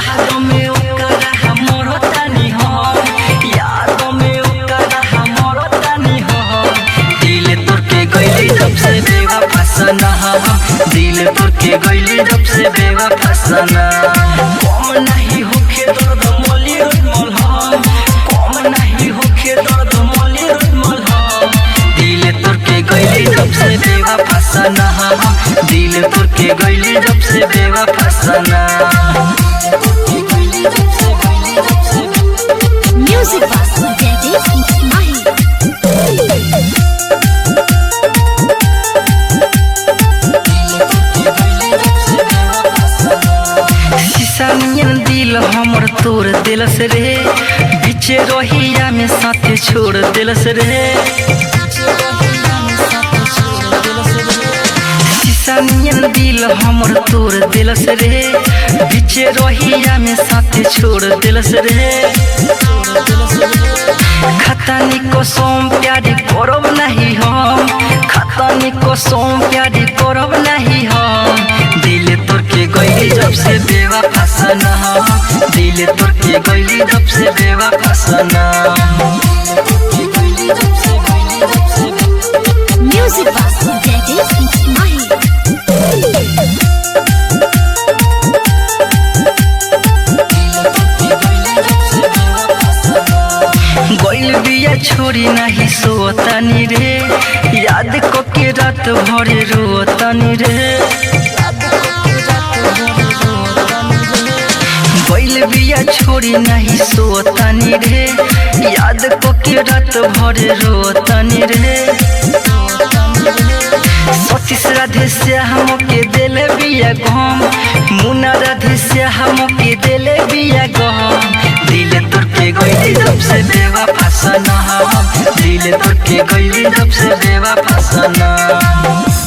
याद में ओकरा हमरो तनी हम याद में ओकरा हमरो तनी हम दिल तोड़ के गइली जब से बेवफा सना दिल तोड़ के गइली जब से बेवफा सना कम नहीं होखे दर्द मोली रुदमल हम कम नहीं होखे दर्द मोली रुदमल हम दिल तोड़ के गइली जब से बेवफा सना दिल तोड़ के गइली जब से बेवफा सना Music Box Daddy Mahi. शीशानियन दिल हमर तोड़ दिलस रे बीचे रोहिया में साथे छोड़ दिलस रे शीशानियन दिल हमर तोड़ दिलस रे बीचे रोहिया में साथे छोड़ दिलस रे खतानी को सोम प्यारी करब नहीं हम खतानी को सोम प्यारी करब नहीं हम दिल तोड़ के गइली जब से बेवा फसना दिल तोड़ के गइली जब से बेवा फसना Music Box Daddy Mahi. गइल बिया छोरी नहीं सोतनी रे याद को के रात भरे रोतनी रे गइल बिया छोरी नहीं सोतनी रे याद को के रात भरे रोतनी रे सतीश राधे से हम के दिले बिया गम मुना राधे से हम के दिले बिया गम दिल तोड़ के गइली जब से देवा फसना दिल तोड़ के गइली जब से देवा फसना